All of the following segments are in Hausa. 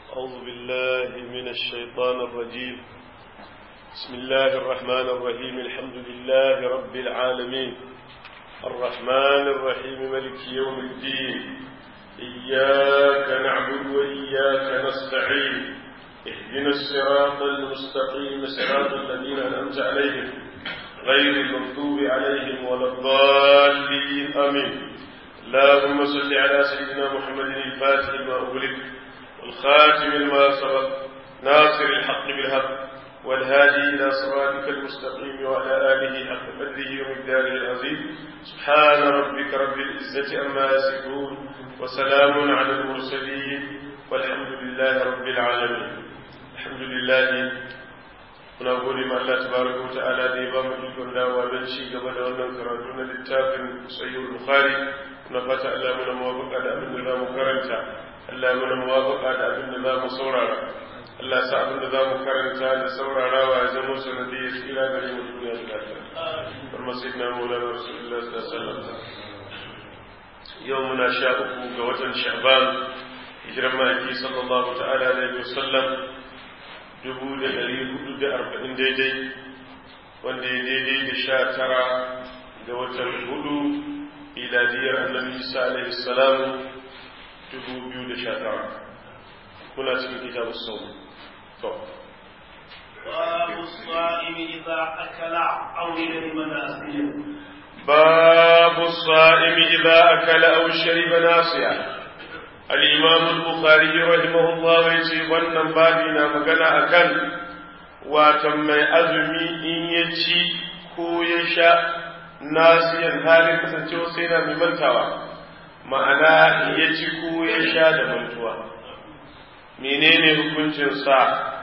أعوذ بالله من الشيطان الرجيم بسم الله الرحمن الرحيم الحمد لله رب العالمين الرحمن الرحيم ملك يوم الدين إياك نعبد وإياك نستعين اهدنا الصراط المستقيم صراط الذين أنعمت عليهم غير المغضوب عليهم ولا الضالين آمين اللهم صل على سيدنا محمد الفاتح لما أغلق والخاتم لما سبق ناصر الحق بالحق والهادي إلى صراطك المستقيم وعلى آله حق قدره ومقداره العظيم سبحان ربك رب العزة أما يصفون وسلام على المرسلين والحمد لله رب العالمين الحمد لله muna gode ma Allah tabaraka wa ta'ala da ya ba mu ikon dawowa don ci gaba da wannan karatu na littafin Sahih Bukhari na fata Allah muna muwafaqa da abin da za mu karanta Allah muna muwafaqa da abin da za mu saurara Allah sa abin da za mu karanta da saurarawa ya zama sanadiyar tsira gare mu duniya da lafiya kuma sayyidina Maulana Rasulullah sallallahu alaihi wasallam yau muna sha uku ga watan Sha'ban hijiran ma'aiki sallallahu ta'ala alaihi wasallam dubu da ɗari hudu da arba'in daidai wanda ya daidai da sha tara ga watan hudu iladiyar annabi isa alaihi salam dubu biyu da sha tara kuna cikin kitabu sau to باب الصائم إذا أكل أو شرب ناسيا باب الصائم إذا أكل أو شرب ناسيا الإمام البخاري رحمه الله يجي wannan babi na magana akan watan mai azumi in ya ci ko ya sha nasiyan halin kasancewa sai na mai mantawa ma'ana ya ci ko ya sha da mantuwa menene hukuncin sa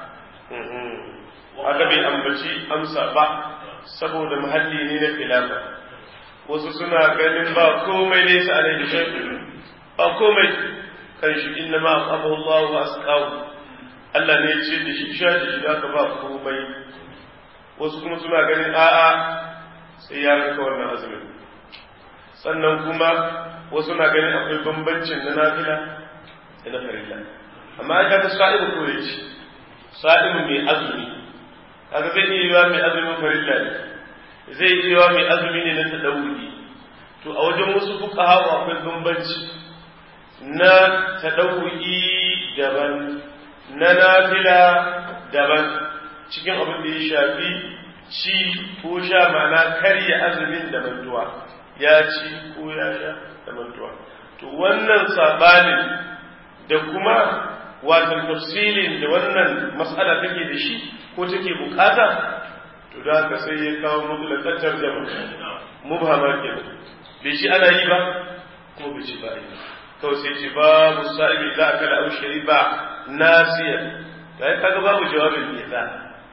aka bai ambaci amsa ba saboda muhalli ne na filafa wasu suna ganin ba komai nesa alaihi shaidu ba komai kan shi inna ma asabahu Allah wa asqahu Allah ne ya ce da shi sha da shi zaka ba komai wasu kuma suna ganin a'a sai ya rika wannan azumin sannan kuma wasu na ganin akwai bambancin na nafila da na farilla amma aka ta sa'ibu ko ya ce sa'ibu mai azumi kaga zai iya yiwa mai azumin farilla ne zai iya yiwa mai azumi ne na tadawudi to a wajen wasu fuqaha akwai bambanci na taɗau'i daban na nafila daban cikin abin da ya shafi ci ko sha mana karya azumin da mantuwa ya ci ko ya sha da mantuwa to wannan saɓanin da kuma watan tafsilin da wannan matsala take da shi ko take bukata to da haka sai ya kawo mutulakantar jama'a mubhama kenan bai shi ana yi ba kuma bai ci ba yi ba kawai sai ce babu sa'ibi za a kala aushari ba nasiya ya yi kaga babu jawabin ne za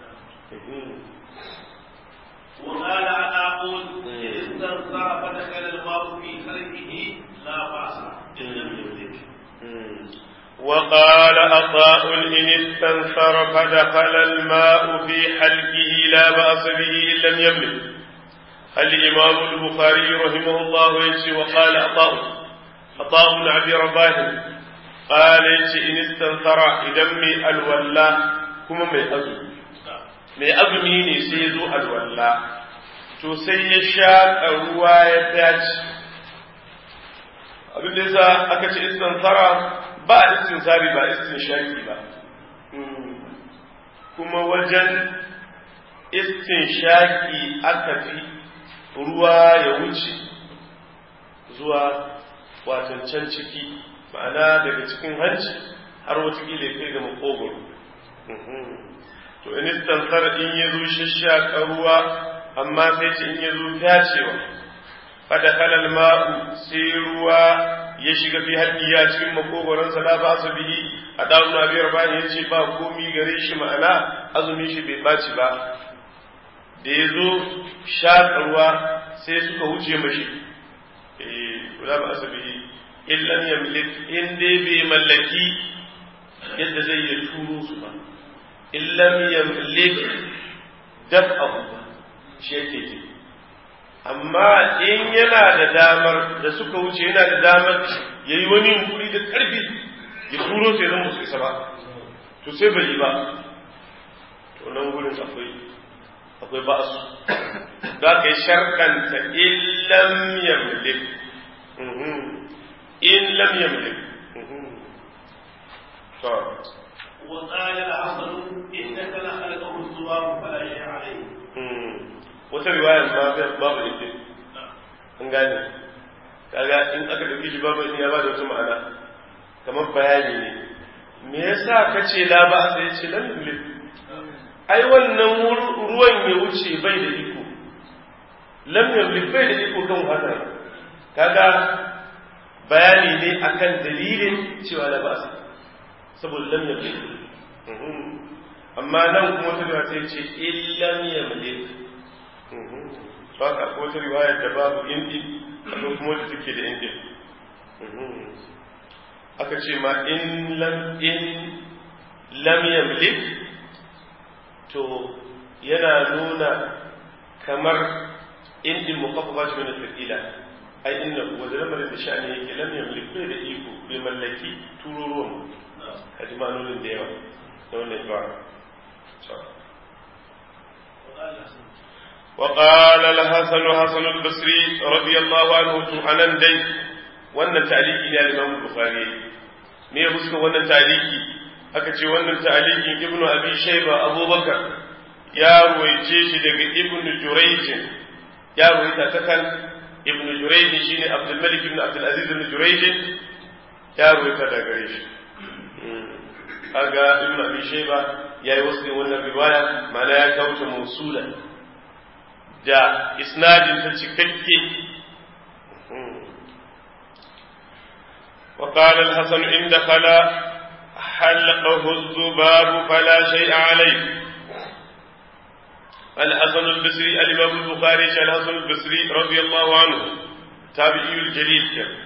وقال عطاء استنصر فدخل الماء في خلقه لا بأس إن لم يملك وقال عطاء إن استنثر فدخل الماء في حلقه لا بأس به إن لم يملك الإمام البخاري رحمه الله يجي وقال عطاء عطاء بن عبد رباه قال إن استنثر إذا مي الولا كما مي أزمي mai azumi ne sai ya zo alwalla to sai ya sha ruwa ya dace abin da yasa aka ce istinsara ba istinsari ba istinshaki ba kuma wajen istinshaki aka fi ruwa ya wuce zuwa watan can ciki ma'ana daga cikin hanci har watakila ya kai ga makogoro to in istansar in ya zo shashaka ruwa amma sai ce in ya zo fyacewa fada halal ma'u sai ruwa ya shiga fi haddiya cikin makogoronsa la ba su bihi a ɗan na biyar bayan ya ce ba komi gare shi ma'ana azumin shi bai ɓaci ba da ya zo shaƙa ruwa sai suka wuce mashi eh la ba su bihi illan yamlik in dai bai mallaki yadda zai yi turo su ba illan yamlik daf abu ba shi yake ce amma in yana da damar da suka wuce yana da damar ya yi wani yunkuri da ƙarfi ya turo sai zan musu isa ba to sai bai yi ba to nan gurin akwai akwai ba su za ka yi sharkanta illam yamlik in lam yamlik to وقال الحسن إنك لخلقه الزباب فلا شيء عليه wata riwayar ma babu ita an gane kaga in aka dauki shi babu ya ba da wata ma'ana kamar bayani ne me yasa kace la ba sai ce lam yamlik ai wannan ruwan ya wuce bai da iko lam yamlik bai da iko kan haka kaga bayani ne akan dalilin cewa la ba saboda lam yamlik amma nan kuma ta da sai ce illam yamlik to haka ko ta riwayar da babu indi akwai kuma da take da indi aka ce ma in lam in lam yamlik to yana nuna kamar indin muqaffafa min al-thaqila ai inna wa zalama da sha'ani yake lam yamlik bai da iko bai mallaki tururuwan kaji ma'anonin da yawa da wannan ibara وقال الحسن حسن البصري رضي الله عنه عن دي wannan ta'aliki ne al-Imam Bukhari me ya fuska wannan ta'aliki aka ce wannan ta'alikin Ibn Abi Shayba Abubakar ya ruwaice shi daga Ibn Jurayj ya ruwaita ta kan Ibn Jurayj shine Abdul Malik ibn Abdul Aziz ibn Jurayj ya ruwaita daga gare shi kaga Ibn Abi Shayba yayi wasu wannan riwaya ma'ana ya kawo ta mausulan da isnadin ta cikakke وقال الحسن إن دخل حلقه الذباب فلا شيء عليه الحسن البصري الإمام البخاري الحسن البصري رضي الله عنه تابعي الجليل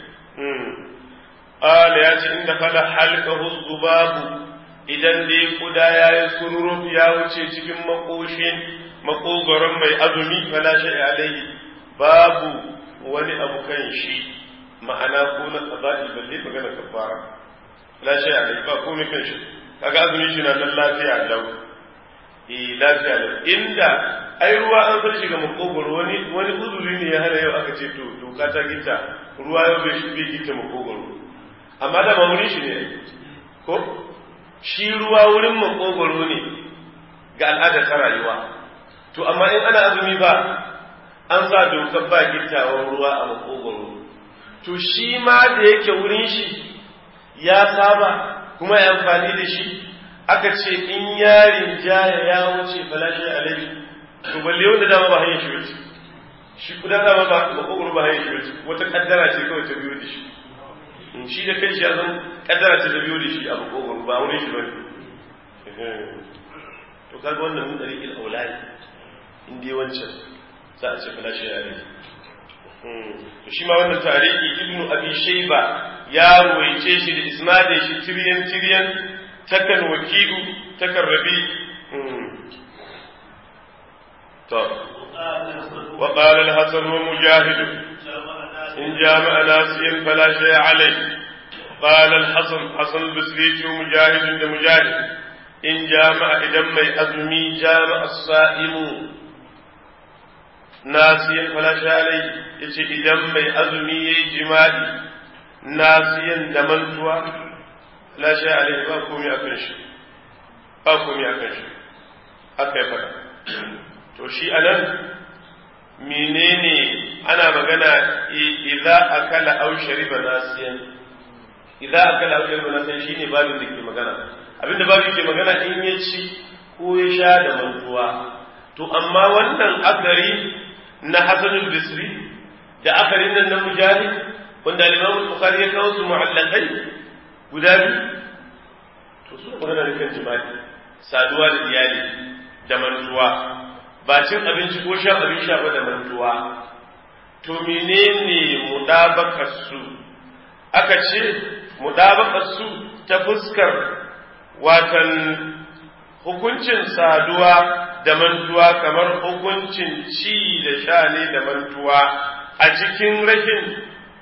قال ياتي إن دخل حلقه الذباب idan dai kuda ya yi sururuf ya wuce cikin makoshin makogoron mai azumi fala shi alaihi babu wani abu kan shi ma'ana ko na qada'i balle magana kafara fala shi alaihi ba komai kan shi kaga azumi shi na nan lafiya lau eh lafiya lau inda ai ruwa an san shiga makogoro wani wani uzuri ne ya hana yau aka ce to doka ta gita ruwa yau bai shi bai gita makogoro amma da ba shi ne ko shi ruwa wurin makogoro ne ga al'adar ta rayuwa to amma in ana azumi ba an sa dokar ba gittawar ruwa a makogoro to shi ma da yake wurin shi ya saba kuma ya amfani da shi aka ce in yarin jaya ya wuce falashi alaihi to balle wanda dama ba hanyar shi wuce shi kudan dama ba makogoro ba hanyar shi wuce wata kaddara ce kawai ta biyo da shi shi da kai shi ya zan kaddara ta da biyo da shi a makogoro ba wurin shi bane to kaga wannan mun dari il aulai in dai wancan za a ce fala shi ya rage to shi ma wannan tarihi ibnu abi shayba ya ruwaice shi da isnadin shi tiryan tiryan takan wakilu takan rabi to وقال الحسن ومجاهد إن جامع ناسيا فلا شيء عليه قال الحسن حسن البصري مجاهد مجاهد إن جامع إذا ما أزمي جامع الصائم ناسيا فلا شيء عليه يتي إذا ما أزمي جمالي ناسيا دمنتوا لا شيء عليه ما كومي أكنش ما كومي أكنش haka ya faɗa to shi anan menene ana magana idza akala aw shariba nasiyan idza akala aw shariba nasiyan shine babin da ke magana abinda babin ke magana in ya ci ko ya sha da mantuwa to amma wannan akari na hasanul bisri da akarin nan na mujahid wanda al-imam bukhari ya kawo su mu'allaqai guda biyu to su magana ne kan jima'i saduwa da iyali da mantuwa ba cin abinci ko shan abin sha ba da mantuwa to menene mudabakar su aka ce mudabakar su ta fuskar watan hukuncin saduwa da mantuwa kamar hukuncin ci da sha ne da mantuwa a cikin rashin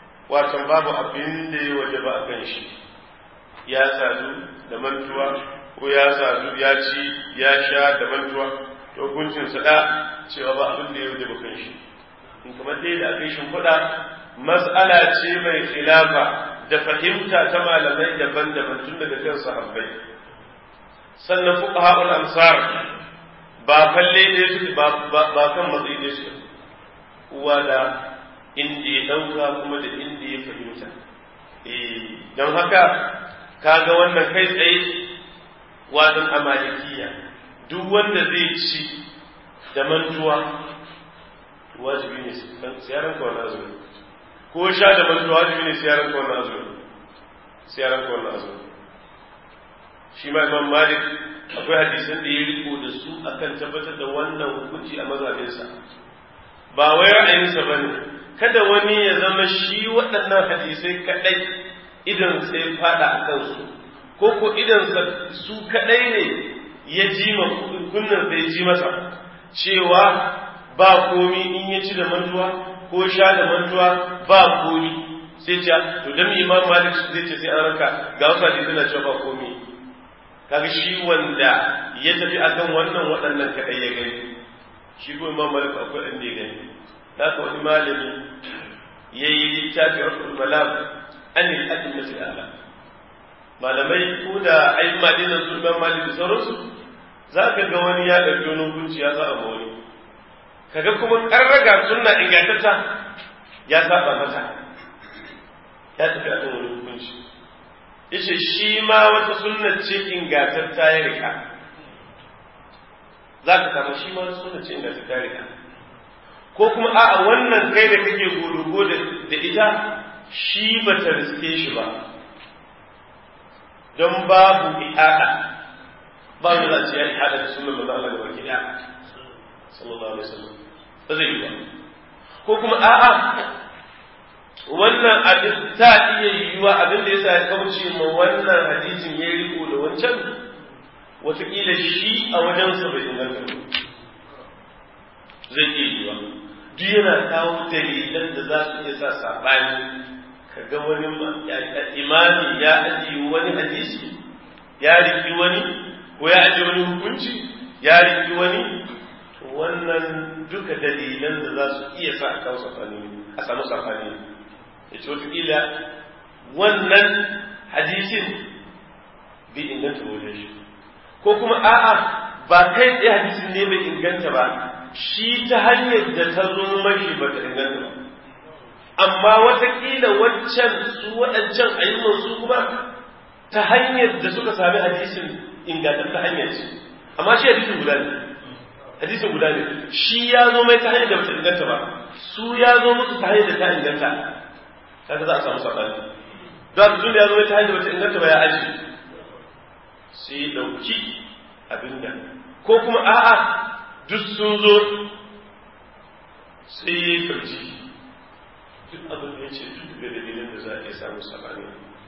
watan babu abin da ya waje ba a kan shi ya sadu da mantuwa ko ya sadu ya ci ya sha da mantuwa to hukuncin sa da cewa ba abin da ya wuce bakan shi in kamar dai da aka yi shimfiɗa mas'ala ce mai khilafa da fahimta ta malamai daban-daban tun daga kan sahabbai sannan fuqaha'ul ansar ba falle ɗaya su ba ba kan matsayi ɗaya su uwa da inda ya ɗauka kuma da inda ya fahimta don haka kaga wannan kai tsaye wajen amalikiya duk wanda zai ci da mantuwa wajibi ne siyaran ka wani azumi ko sha da mantuwa wajibi ne siyaran ka wani azumi siyaran ka wani azumi shi ma imam malik akwai hadisan da ya riko da su akan tabbatar da wannan hukunci a mazhabinsa ba wai ra'ayinsa ba ne kada wani ya zama shi waɗannan hadisai kaɗai idan sai fada a kansu ko ko idan su kaɗai ne ya ji ma kunnan sai ji masa cewa ba komi in ya ci da mantuwa ko sha da mantuwa ba komi sai ce to dan imam malik zai ce sai an ranka ga wasu hadisi na cewa ba komi kaga shi wanda ya tafi akan wannan waɗannan kaɗai ya gani shi ko imam malik akwai ɗan da ya gani da ka wani malami ya yi littafi rafin malam an yi adin masu ala malamai ko da ayi madinan su imam malik da sauransu za ka ga wani ya ɗauki wani hukunci ya sa ma wani kaga kuma ƙarraga sunna ingantacca ya saba mata ya tafi akan wani hukunci yace shi ma wata sunna ce ingantacca ya rika za ka samu shi ma wata sunna ce ingantacca ya rika ko kuma a'a wannan kai da kake godogo da ita shi ba ta riske shi ba don babu ihada ba wanda za a ce ya ihada da sunan manzo Allah gaba ki daya sallallahu alaihi wasallam ba zai yi ba ko kuma a'a wannan abin ta iya yiwuwa abin da yasa ya kauce ma wannan hadisin ya riko da wancan wataƙila shi a wajensa bai inganta ba zai iya yiwuwa duk yana kawo dalilan da za su iya sa saɓani ka ga wani imami ya ajiye wani hadisi ya riki wani ko ya ajiye wani hukunci ya riki wani wannan duka dalilan da za su iya sa a kawo saɓani a samu saɓani ya ce wataƙila wannan hadisin bai inganta wajen shi ko kuma a'a ba kai tsaye hadisin ne bai inganta ba shi ta hanyar da ta zo mashi ba ta inganta ba amma watakila waccan su waɗancan ayyukan su kuma ta hanyar da suka sami hadisin ingantar ta hanyar ce amma shi hadisin guda ne hadisin guda ne shi ya zo mai ta hanyar da bata inganta ba su ya zo musu ta hanyar da ta inganta kaga za a samu saɓani don haka da ya zo mai ta hanyar da bata inganta ba ya aji sai ya ɗauki abin da ko kuma a'a duk sun zo sai ya yi farji duk abin da ya ce duk da dalilin da za a iya samu sabani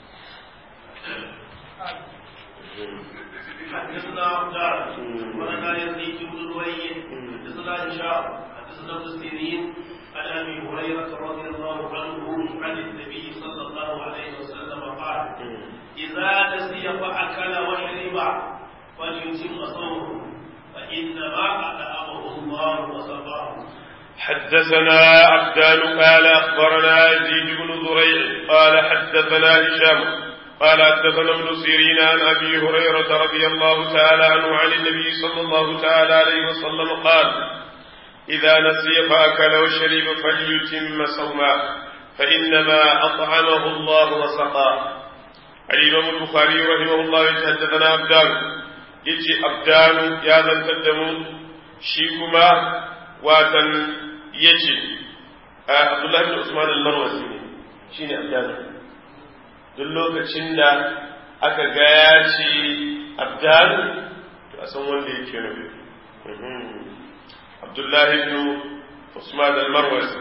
حدثنا عبدان ولنا يزيد بن الوليد حدثنا هشام حدثنا ابن سيرين عن ابي هريره رضي الله عنه عن النبي صلى الله عليه وسلم قال اذا نسي فاكل وشرب فليتم صومه فانما اطعمه الله وسقاه حدثنا عبدان قال أخبرنا يزيد بن زريع قال حدثنا هشام قال حدثنا ابن سيرين عن أبي هريرة رضي الله تعالى عنه عن النبي صلى الله تعالى عليه وسلم قال إذا نسي فأكل وشرب فليتم صوما فإنما أطعمه الله وسقاه الإمام البخاري رحمه الله يتحدثنا عبدان يجي عبدان يا ذا التدم شيكما واتن يجي عبد الله بن عثمان المروزي شيني عبدان duk lokacin da aka gaya ce abdan to a san wanda yake nufi abdullahi ibn usman al-marwazi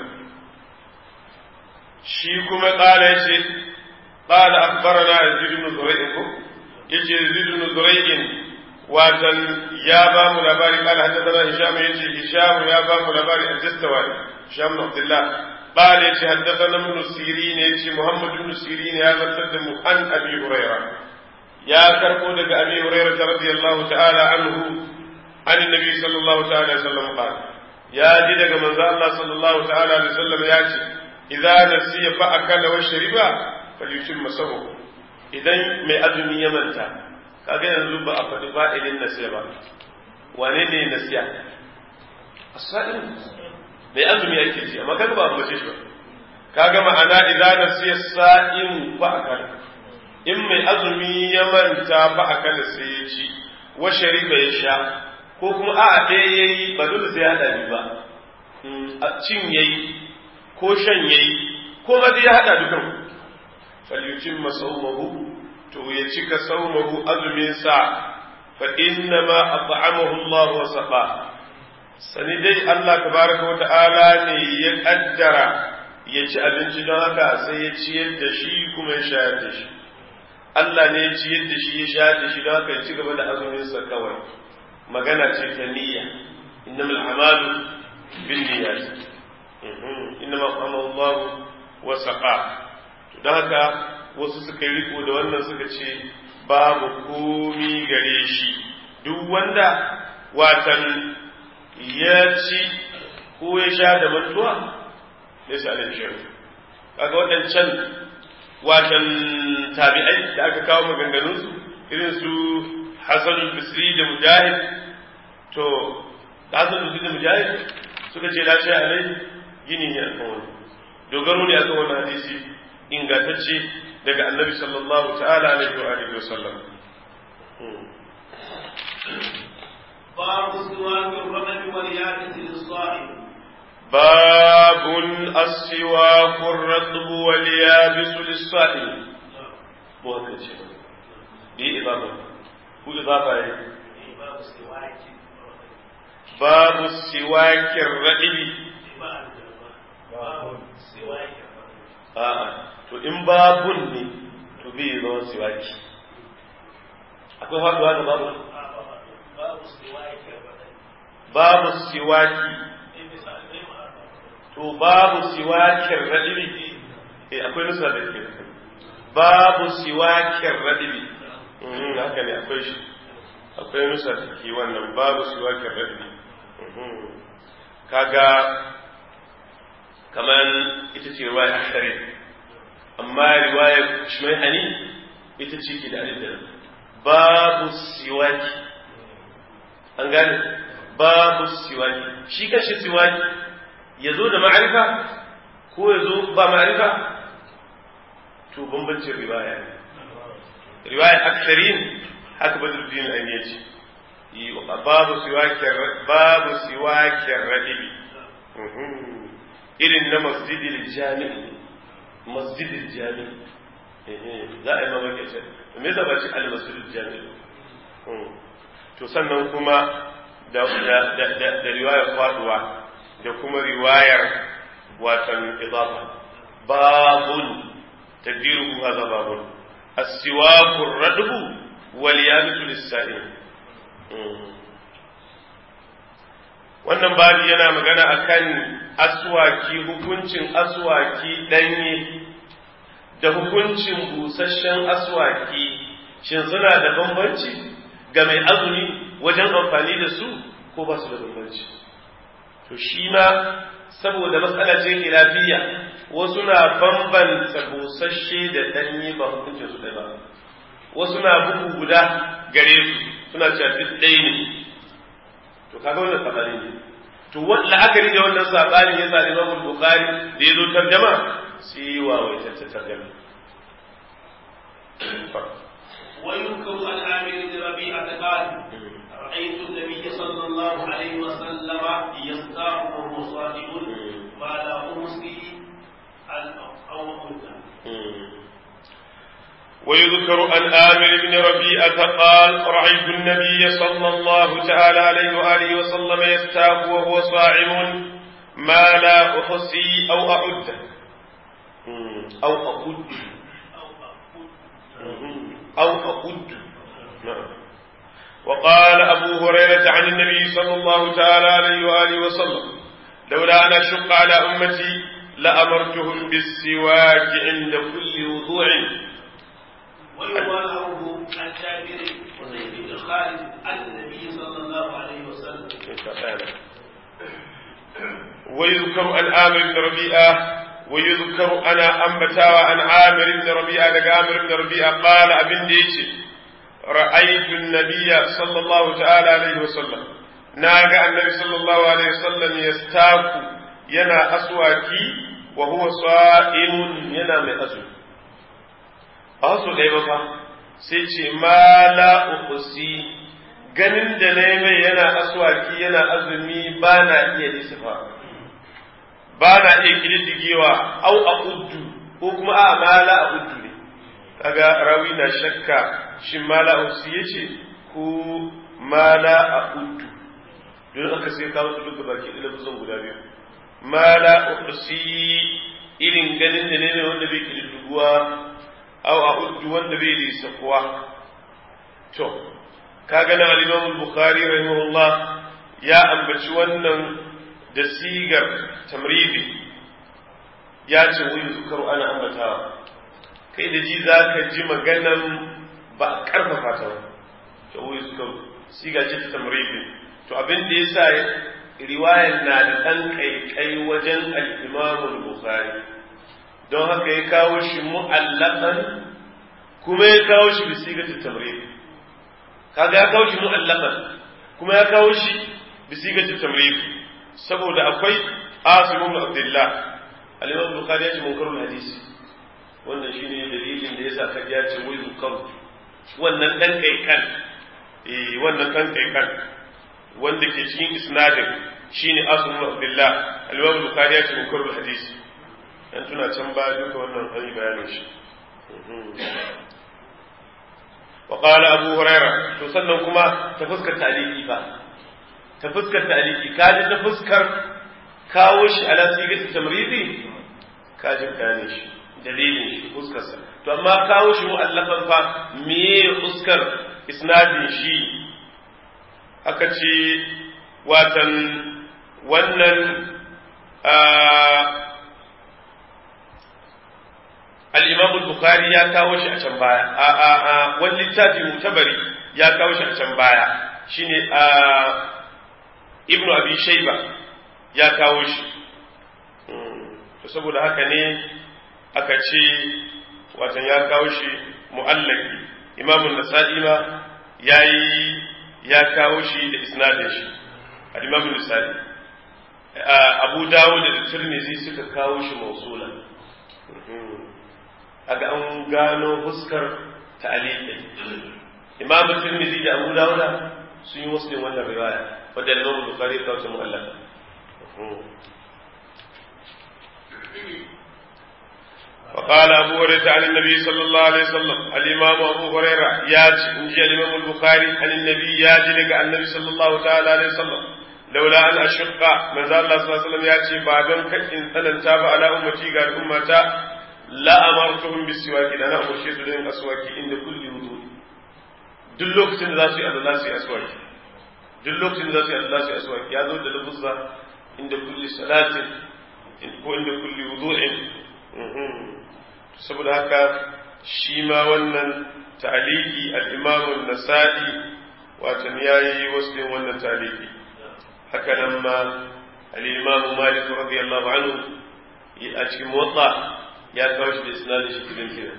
shi kuma kala yace qala akhbarana yazid ibn zurayh ko yace yazid ibn zurayh watan ya ba mu labari kala hadathana hisham yace hisham ya ba mu labari al-jastawani hisham ibn abdullah قال يجي حدثنا ابن سيرين يجي محمد بن سيرين هذا القدم عن ابي هريره ya karbo daga abi hurairah radiyallahu ta'ala anhu an annabi sallallahu ta'ala alaihi wasallam qala ya ji daga manzo Allah sallallahu ta'ala alaihi wasallam ya ce idza nasiya fa akala wa shariba falyutimma sahu idan mai azumi ya manta kaga yanzu ba a faɗi fa'ilin nasiya ba wane ne nasiya as-sa'im mai azumi yake ci amma kaga ba a mace shi ba kaga ma'ana idza nasiya sa'im fa akala in mai azumi ya manta fa akala sai ya ci wa shariba ya sha ko kuma a ɗaya yayi ba dole sai ya hada bi ba a cin yayi ko shan yayi ko ma ya hada dukan falyutimma sawmahu to ya cika sawmahu azumin sa fa inna ma at'amahu Allah wa saqa sani dai Allah tabaraka wa ta'ala ne ya kaddara ya ci abinci don haka sai ya ciyar da shi kuma ya shayar da shi Allah ne ya ciyar da shi ya shayar da shi don haka ya ci gaba da azumin sa kawai magana ce ta niyya innamal a'malu bin niyyat innama qama Allah wa saqa to don haka wasu suka yi riko da wannan suka ce babu komi gare shi duk wanda watan ya ci ko ya sha da mantuwa laysa alaihi shay'un kaga waɗancan watan tabi'ai da aka kawo maganganunsu irin su Hassan al-Bisri da Mujahid to da Hassan al-Bisri da Mujahid suka ce lafiya alai gini ne akan wani dogaro ne akan wani hadisi ingantacce daga Annabi sallallahu ta'ala alaihi wa alihi wa sallam باب سواك الرمل واليابس للصائم باب السواك الرطب واليابس للصائم مو هكذا شيء دي إضافة هو إضافة إيه؟ باب سواك باب السواك الرطب باب سواك a'a to in babun ne to bi zama siwaki akwai faduwa da babu باب سواك babu siwaki to babu siwakin radibi eh akwai nusa da ke babu siwakin radibi mhm haka ne akwai shi akwai nusa da ke wannan babu siwakin radibi mhm kaga kaman ita ce riwaya ashari amma riwaya shmaihani ita ce ke da alidar babu siwaki an gane babu siwaki shi kashi siwaki ya zo da ma'arifa ko ya zo ba ma'arifa to bambancin riwaya ne riwaya aksarin haka badruddin an ya ce babu siwakin babu siwakin radibi irin na masjidil jami'i masjidil jami'i za a yi mamaki ce me yasa ba ce al masjidil jami'i to sannan kuma da da riwayar faduwa da kuma riwayar watan idafa babun tadbiru hadha babun as-siwaku ar-radbu wal yabisu lis-sa'im wannan babu yana magana akan aswaki hukuncin aswaki danye da hukuncin busasshen aswaki shin suna da bambanci ga mai azumi wajen amfani da su ko ba su da bambanci to shi ma saboda matsala ce lafiya wasu na bambanta busasshe da danye ba hukuncin su ba wasu na bugu guda gare su suna cewa duk ɗaya ne to kaga wannan sabani ne to la'akari da wannan sabani ya sa Imam Bukhari da ya zo tarjama sai wa wai ta tarjama ويذكر عن عامر بن ربيعة قال رأيت النبي صلى الله عليه وسلم يستاق وهو صائم ما لا أمسي أو أمسي ويذكر عن آمر بن ربيعة قال رأيت النبي صلى الله تعالى عليه وآله وسلم يستاق وهو صائم ما لا أحصي أو أعد أو أقد أو أقد نعم وقال أبو هريرة عن النبي صلى الله تعالى عليه وآله وسلم لولا أن أشق على أمتي لأمرتهم بالسواك عند كل وضوع ويبالغه عن جابر وزيد بن خالد عن النبي صلى الله عليه وسلم ويذكر عن عامر بن ربيعة ويذكر أنا أنبتاوى عن عامر بن ربيعة لك عامر بن ربيعة قال أبن ديتي رأيت النبي صلى الله تعالى عليه وسلم ناقى النبي صلى الله عليه وسلم يستاك ينا أسواكي وهو صائم ينا من أزل أصل إيه سيتي ما لا أخسي ganin da na mai yana aswaki yana azumi ba na iya lissafa ba na iya kididdigewa au a uddu ko kuma a mala a uddu ne kaga rawi na shakka shin mala a usi ya ce ko mala a uddu don aka sai kawo su duka baki da lafazan guda biyu mala a usi irin ganin da ne wanda bai kididdiguwa au a uddu wanda bai lissafuwa to kaga nan al-Imam al-Bukhari rahimahullah ya ambaci wannan da sigar tamridi ya ce wani zukaru ana ambatawa kai da ji za ka ji maganan ba a karfafa ta ba ta wani zukaru siga ce ta tamridi to abin da ya sa riwayar na da ɗan ƙaiƙai wajen al-Imam al-Bukhari don haka ya kawo shi mu'allaqan kuma ya kawo shi bi sigar tamridi kaga ya kawo shi mu'allaqan kuma ya kawo shi bi sigati tamrid saboda akwai Asim ibn Abdullah al-Imam Bukhari ya ce munkarul hadisi wannan shine dalilin da yasa ka ya ce wai zukar wannan dan kai kan eh wannan dan kai kan wanda ke cikin isnadin shine Asim ibn Abdullah al-Imam Bukhari ya ce munkarul hadisi dan tuna can ba duka wannan an yi bayanin shi وقال أبو هريرة تصنع كما تفسكر تعليقي فا تفسكر تعليقي كاجي تفسكر كاوش على سيغة التمريضي كاجي كانش دليل شي فسكر to amma kawo shi mu'allafan fa meye fuskar isnadin shi aka ce watan wannan al-Imam al-Bukhari ya kawo shi a can baya a a a wani littafi mutabari ya kawo shi a can baya shine a Ibn Abi Shayba ya kawo shi to saboda haka ne aka ce watan ya kawo shi mu'allaki Imam an-Nasa'i ma yayi ya kawo shi da isnadin shi al-Imam an-Nasa'i Abu Dawud da Tirmidhi suka kawo shi mausulan aga an gano fuskar ta'aliqi imam tirmidhi da abu dawuda sun yi muslim wannan riwaya wanda imam bukhari ta wata mu'allaka وقال أبو هريرة عن النبي صلى الله عليه وسلم الإمام أبو هريرة ياتي إن جاء الإمام البخاري عن النبي ياتي لك عن النبي صلى الله تعالى عليه وسلم لولا أن أشق من ذا الله صلى الله عليه وسلم ياتي بعدم كإن ثنن تاب على أمتي قال أمتا la amartuhum bisiwaki da na umarce su da yin aswaki inda kulli wudu duk lokacin da za su yi Allah su yi aswaki duk lokacin da za su yi Allah su yi aswaki ya zo da lafuzza inda kulli salatin ko inda kulli wudu'in saboda haka shi ma wannan ta'aliki al-imam an-nasa'i wato yayi wasu wannan ta'aliki haka nan ma al-imam malik radiyallahu anhu a cikin muwatta ya kawo shi da isnadin shi cikin kenan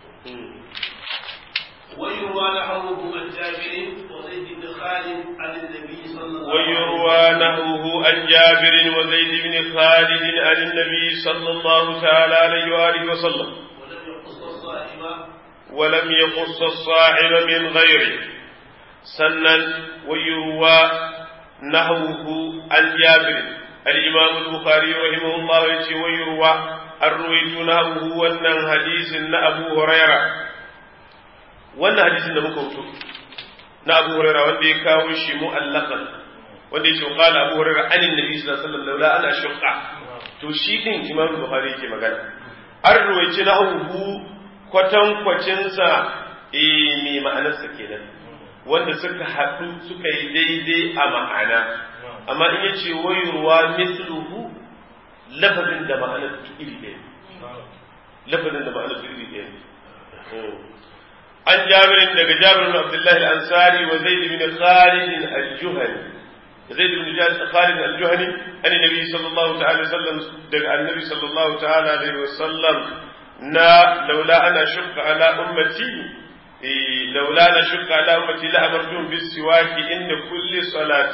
ويروى نحوه عن جابر وزيد بن خالد عن النبي صلى الله عليه وسلم ويروى نحوه عن جابر وزيد بن خالد عن النبي صلى الله تعالى عليه وآله وسلم ولم يقص الصائم ولم يقص الصاحب من غيره سنا ويروى نحوه عن جابر الإمام البخاري رحمه الله يتي ويروى الرويت نحوه wannan hadisin na Abu Huraira wannan hadisin da muka wuto na Abu Huraira wanda ya kawo shi mu'allaqan wanda yake qala Abu Huraira anin nabi sallallahu alaihi wasallam laula ana shaqqa to shi din Imam Bukhari yake magana an ruwaici nahwu kwatan kwacin sa eh me ma'anarsa kenan wanda suka haɗu suka yi daidai a ma'ana amma in ya ce wayurwa misluhu lafazin da ma'anar iri ɗaya lafazin da ma'anar iri ɗaya عن جابر دق جابر بن عبد الله الأنصاري وزيد بن خالد الجهني زيد بن خالد الجهني عن النبي صلى الله تعالى وسلم دق النبي صلى الله تعالى عليه وسلم نا لولا أنا شق على أمتي لولا أنا شق على أمتي لأمرتهم بالسواك إن كل صلاة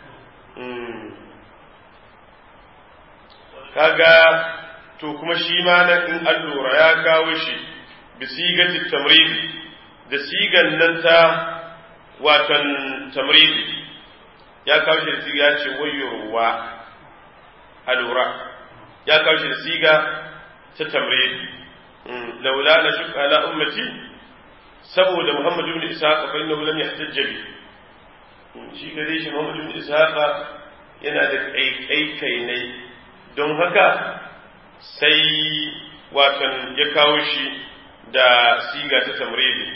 kaga to kuma shi ma nan in an lura ya kawo shi bisigatit tamridi da sigan nan ta watan tamridi ya kawo shi da siga ya ce wayowa a lura ya kawo shi da siga ta tamridi laula na shuka ala ummati saboda muhammadu ibn ishaqa fa innahu lam yahtajja bi shi gare shi muhammadu ibn ishaqa yana da kaikai ne don haka sai watan ya kawo shi da siga ta tamridi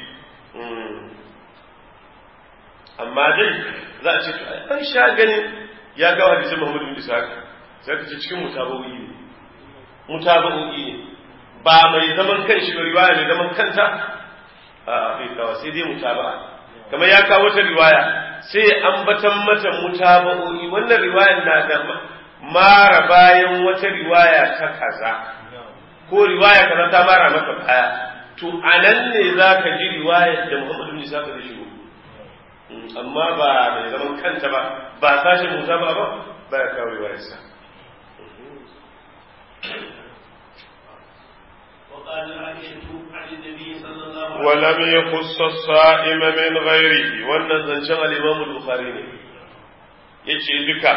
amma dai za a ce an sha ganin ya kawo hadisin Muhammadu bin Ishaq sai ka ce cikin mutaba'o'i ne mutaba'o'i ne ba mai zaman kan shi ba riwaya mai zaman kanta a bai kawo sai dai mutaba'a kamar ya kawo ta riwaya sai ambatan mata mutaba'o'i wannan riwayar na da mara bayan wata riwaya ta kaza ko riwaya kaza ta mara maka baya to anan ne za ka ji riwayar da Muhammadu bin Ishaq da shigo amma ba mai zaman kanta ba ba sashen musa ba ba ba ya kawo riwayarsa ولم يخص الصائم من غيره wannan zancen al-Imam al-Bukhari ne yace duka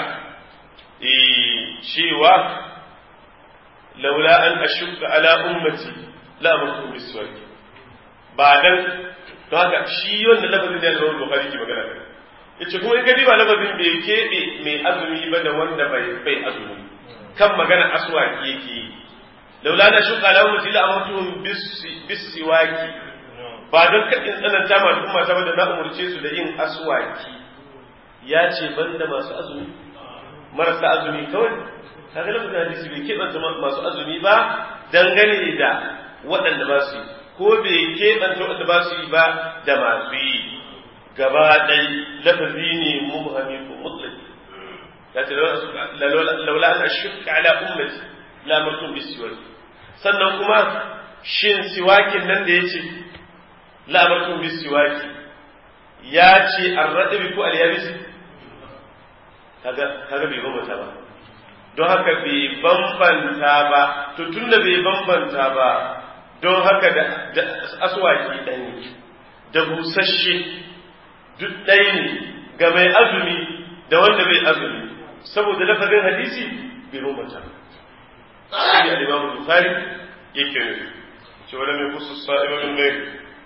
cewa laula an ashukka ala ummati la amartu biswaki ba dan don haka shi wanda lafazin da ya Bukhari ke magana kai yace kuma in ka diba lafazin bai keɓe mai azumi ba da wanda bai bai azumi kan magana aswaki yake laula na shuka la ummati la amartuhum bisiwaki ba don ka in tsananta ma al'umma ta da na umurce su da yin aswaki ya ce banda masu azumi marasa azumi kawai kaga lafazin hadisi bai keɓanta masu azumi ba dangane da waɗanda ba su yi ko bai keɓanta waɗanda ba su yi ba da masu yi gaba ɗai lafazi ne mubhami ko mutlaki ya ce laula an ashukka ala ummati la martum bisiwaki sannan kuma shin siwakin nan da yace la martum bisiwaki ya ce arradabi ko alyabisi kaga kaga bai bambanta ba don haka bai bambanta ba to tunda bai bambanta ba don haka da aswaki ɗaya ne da busasshe duk ɗaya ne ga mai azumi da wanda bai azumi saboda lafazin hadisi bai bambanta shi ne alimamu bukhari yake nufi ce wala mai kusa sa'ima min mai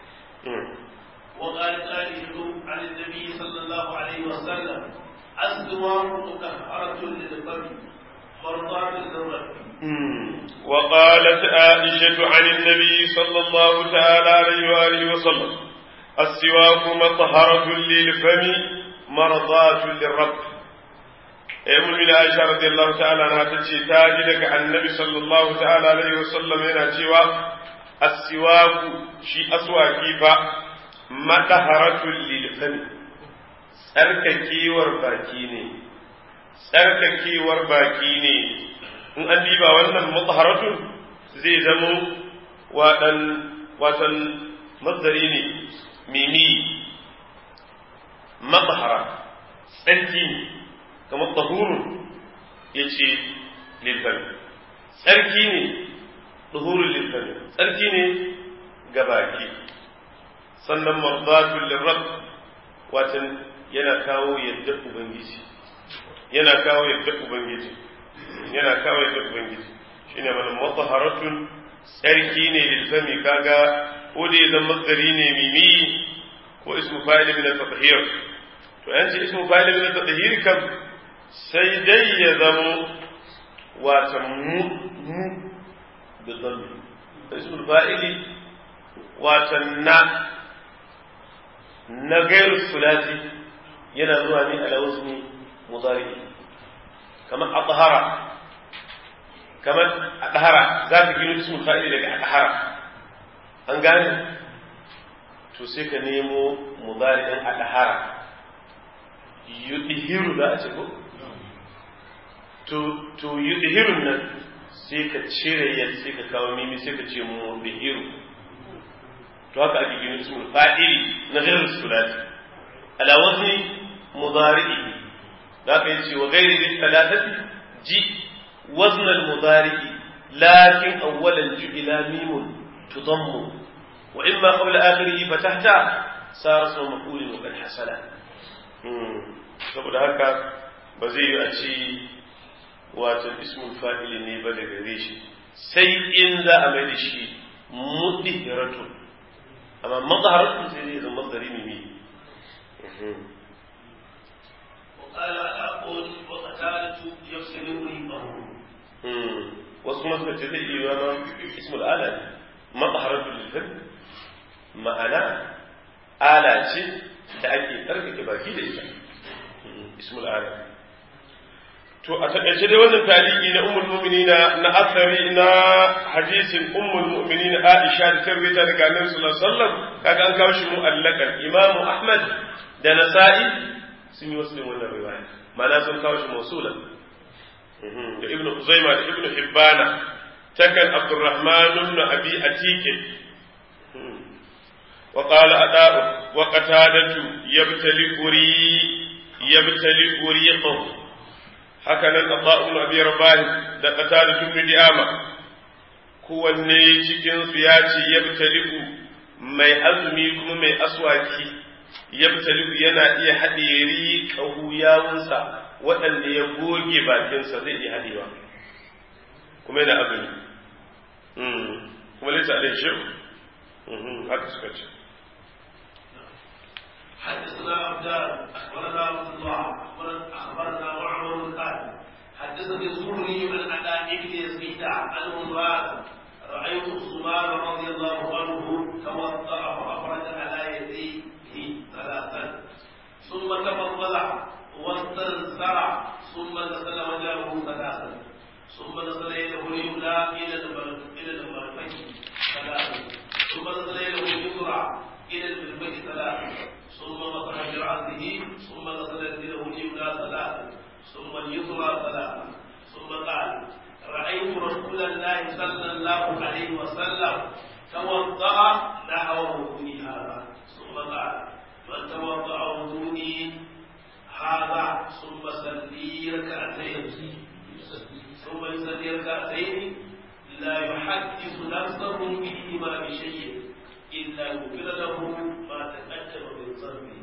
وقالت عائشة عن النبي صلى الله عليه وسلم الزوار مطهرة للفم مرضاة للرب وقالت عائشة عن النبي صلى الله تعالى عليه وآله وسلم السواك مطهرة للفم مرضاة للرب أم من عائشة رضي الله تعالى عنها تجي تاجدك عن النبي صلى الله تعالى عليه وسلم هنا سوى السواك شي أسواكي فا مطهرة للفم tsarkakewar baki ne tsarkakewar baki ne in an diba wannan mutahharatun zai zamo waɗan watan mazdari ne mimi mutahhara tsarki ne kamar tahurun ya ce lilfami tsarki ne tahurun lilfami tsarki ne ga baki sannan mardatun lirrab watan yana kawo yadda ubangiji yana kawo yadda ubangiji yana kawo yadda ubangiji shine mana mutaharatun tsarki ne lilfami kaga ko da zan masdari ne mimi ko ismu fa'il min at-tathhir to an ce ismu fa'il min at-tathhir kam sai dai ya zamo wata mu mu bi dhammi ismu fa'ili wata na na gairu sulati yana zuwa ne ala wazni mudari kamar adhara kamar adhara za ka gino ismul fa'ili daga adhara an gane to sai ka nemo mudari'in adhara yudhiru za a ce ko to to yudhirun nan sai ka cire ya sai ka kawo mimi sai ka ce mudhiru to haka ake gina ismul fa'ili na ghairu sulati ala wazni mudari'i da ka yace wa ghairi bi thalathati ji wazn al mudari'i lakin awwalan ju'ila mimun tudammu wa imma qabla akhirih fatahta sar ismu maf'ul wa qad hasala saboda haka ba zai yi a ci wato ismul fa'ili ne ba daga gare shi sai in za a mai da shi mudhiratu amma mazharatu sai zai zama mazari ne وقال أقول وقتالة يفسد ريقه wasu kuma suka ce zai iya zama ismul ala ne mazharatu lil ma'ana ala ce da ake tsarkake baki da ita ismul ala to a takaice dai wannan taliki na ummul mu'minina na asari na hadisin ummul mu'minina Aisha da tarwita daga Annabi sallallahu alaihi wasallam kaga an kawo shi mu'allakan Imam Ahmad da Nasa'i sun yi wasu wannan riwaya ma'ana sun kawo shi mausulan da Ibn Khuzaimah da Ibn Hibbana takan Abdurrahman ibn Abi Atiq وقال أداء وقتادة يبتلئ ري يبتلئ ريقه هكذا الأطاء بن أبي رباه da قتادة بن ديامة kowanne cikin su ya ce yabtali'u mai azumi kuma mai aswaki yabtali'u yana iya haɗe riƙahu yawunsa waɗanda ya goge bakinsa zai iya haɗewa kuma yana azumi kuma laisa alai shi haka suka ce حدثنا عبدان اخبرنا عبد الله اخبرنا معمر قال حدثني الزهري عن عطاء بن يزيد عنه قال رايت عثمان رضي الله عنه توضا فافرج على يديه ثلاثا ثم تفضل واستنثر ثم غسل وجهه ثلاثا ثم غسل يده اليمنى الى الى المرفق ثلاثا ثم غسل يده اليسرى الى المرفق ثلاثا ثم مسح برأسه ثم غسل يده اليمنى ثلاثا ثم اليسرى ثلاثا ثم قال رأيت رسول الله صلى الله عليه وسلم توضأ نحو وضوئي هذا ثم قال من توضأ وضوئي هذا ثم صلي ركعتين ثم يصلي ركعتين لا يحدث نفسه فيهما بشيء إلا غفر له ما تقدم من ذنبه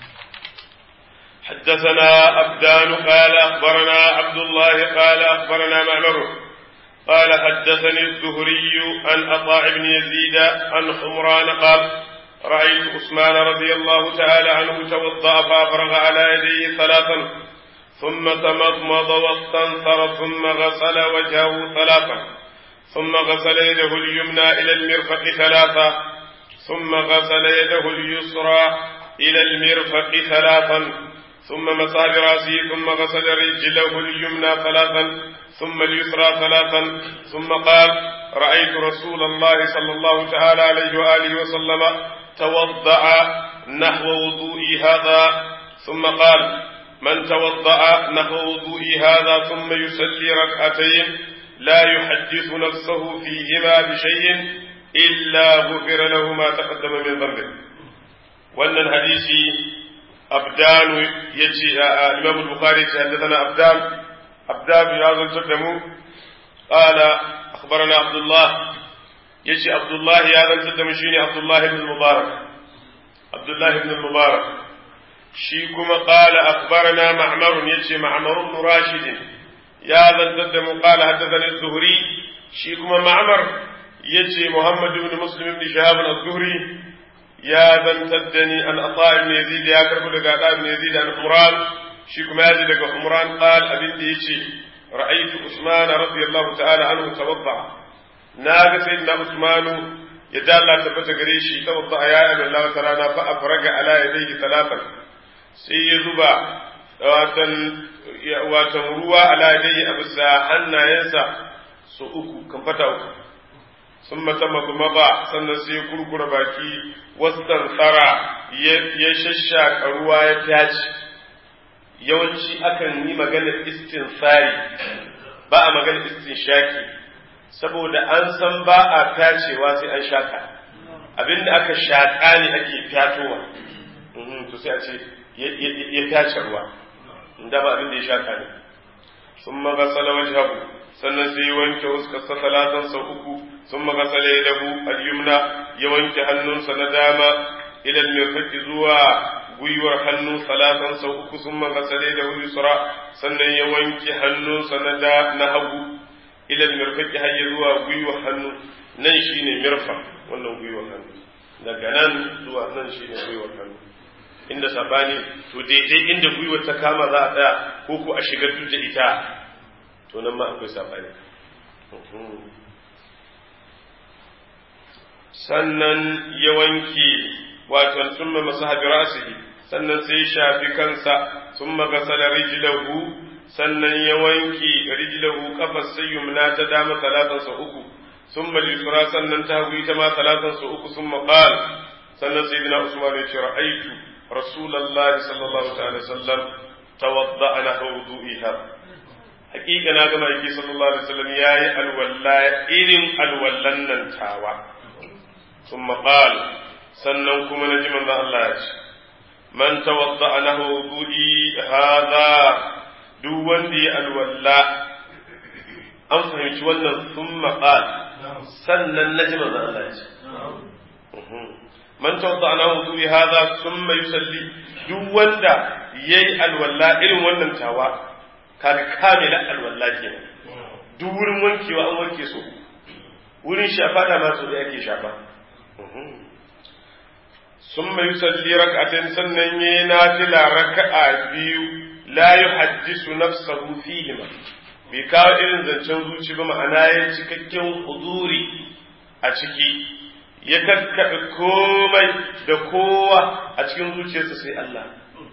حدثنا أبدان قال أخبرنا عبد الله قال أخبرنا معمر قال حدثني الزهري عن عطاء بن يزيد عن حمران قال رأيت عثمان رضي الله تعالى عنه توضأ فأفرغ على يديه ثلاثا ثم تمضمض واستنثر ثم غسل وجهه ثلاثا ثم غسل يده اليمنى إلى المرفق ثلاثا ثم غسل يده اليسرى إلى المرفق ثلاثا ثم مسح براسه ثم غسل رجله اليمنى ثلاثا ثم اليسرى ثلاثا ثم قال رأيت رسول الله صلى الله تعالى عليه وآله وسلم توضأ نحو وضوئي هذا ثم قال من توضأ نحو وضوئي هذا ثم يصلي ركعتين لا يحدث نفسه فيهما بشيء إلا غفر له ما تقدم من ذنبه وأن الحديث أبدان يجي الإمام البخاري حدثنا أبدان أبدان يازل تقدمه قال أخبرنا عبد الله يجي عبد الله يازل تقدم شيني عبد الله بن المبارك عبد الله بن المبارك شيكما قال أخبرنا معمر يجي معمر بن راشد يازل تقدم قال حدثني الزهري شيكما معمر يجي محمد بن مسلم بن شهاب الزهري يا زنتدني أن أطاع بن يزيد يا كرب لك أطاع بن يزيد عن حمران شيكم يزيد لك حمران قال أبن يجي رأيت عثمان رضي الله تعالى عنه توضع ناغ سيدنا عثمان يدال لا تبت قريشي توضع يا أبن الله تعالى فأفرق على يديه ثلاثا سيزبا watan ruwa ala dai a bisa hannayensa su uku kan fata uku sun mata magmaba sannan sai kurkura baki wasan tsara ya shashaka ruwa ya tace yawanci akan yi maganar istinsari ba a maganar istinshaki saboda an san ba a tacewa sai an shaka abinda aka shaƙa ne ake fyatowa to sai a ce ya tace ruwa da ba abinda ya shaka ne sun magasala wajhahu sannan sai ya wanke fuskarsa talatan sau uku sun magasala ya dahu al-yumna ya wanke hannunsa na dama ilal mirfaqi zuwa gwiwar hannu talatan sau uku sun magasala ya dahu yusra sannan ya wanke hannunsa na da na hagu ilal mirfaqi har ya zuwa gwiwar hannu nan shine mirfa wannan gwiwar hannu daga nan zuwa nan shine gwiwar hannu inda sabani to daidai inda gwiwar ta kama za a tsaya ko ko a shigar duk da ita to nan ma akwai sabani sannan ya wanke wato summa masahabi rasihi sannan sai ya shafi kansa summa gasala rijlahu sannan ya wanke rijlahu kafar sayyumna ta dama talatan sa uku summa lisra sannan ta hagu ita ma talatan sa uku summa qala sannan sayyidina usman ya ce ra'aitu rasulullahi sallallahu alaihi wasallam tawadda'a lahu wudu'iha hakika na ga maki sallallahu alaihi wasallam yayi alwalla irin alwallan nan tawa thumma qala sannan kuma naji manzo Allah ya ce man tawadda'a lahu wudu'i hadha duk wanda ya alwalla an fahimci wannan thumma qala sannan naji manzo Allah ya ce man tawadda'a lahu wudu'i hadha thumma yusalli duk wanda yayi alwalla irin wannan tawa kaga kamila alwala kenan duk wurin wankewa an wanke su wurin shafa da ma so da ake shafa sun mai yusalli rak'atin sannan yayi nafila raka'a biyu la yuhaddisu nafsahu fihi ma bai kawo irin zancen zuci ba ma'ana ya cikakken huduri a ciki ya kakkaɓe komai da kowa a cikin zuciyarsa sai Allah